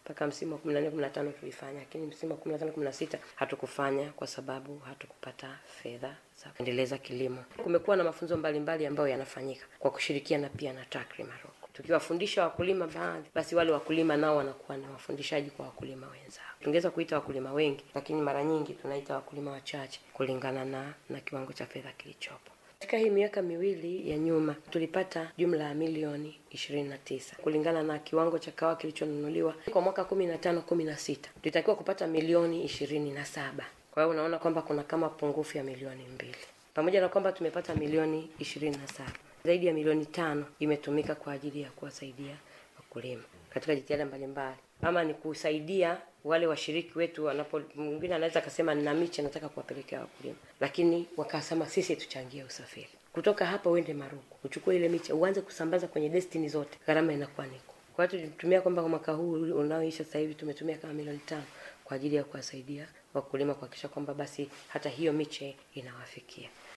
mpaka msimu wa kumi na nne kumi na tano tulifanya, lakini msimu wa kumi na tano kumi na sita hatukufanya kwa sababu hatukupata fedha za kuendeleza kilimo. Kumekuwa na mafunzo mbalimbali ambayo yanafanyika kwa kushirikiana pia na TACRI Morocco, tukiwafundisha wakulima baadhi, basi wale wakulima nao wanakuwa na wafundishaji kwa wakulima wenzao. Tungeweza kuita wakulima wengi, lakini mara nyingi tunaita wakulima wachache kulingana na na kiwango cha fedha kilichopo. Katika hii miaka miwili ya nyuma tulipata jumla ya milioni ishirini na tisa kulingana na kiwango cha kahawa kilichonunuliwa kwa mwaka kumi na tano kumi na sita tulitakiwa kupata milioni ishirini na saba kwa hiyo unaona kwamba kuna kama pungufu ya milioni mbili pamoja na kwamba tumepata milioni ishirini na saba zaidi ya milioni tano imetumika kwa ajili ya kuwasaidia wakulima katika jitihada mbalimbali ama ni kusaidia wale washiriki wetu wanapo mwingine anaweza akasema nina miche nataka kuwapelekea wakulima lakini wakasema sisi tuchangie usafiri kutoka hapa uende maruku uchukue ile miche uanze kusambaza kwenye destiny zote gharama inakuwa niko kwa hiyo tulitumia kwamba kwa mwaka huu unaoisha sasa hivi tumetumia kama milioni tano kwa ajili ya kuwasaidia wakulima kuhakikisha kwamba basi hata hiyo miche inawafikia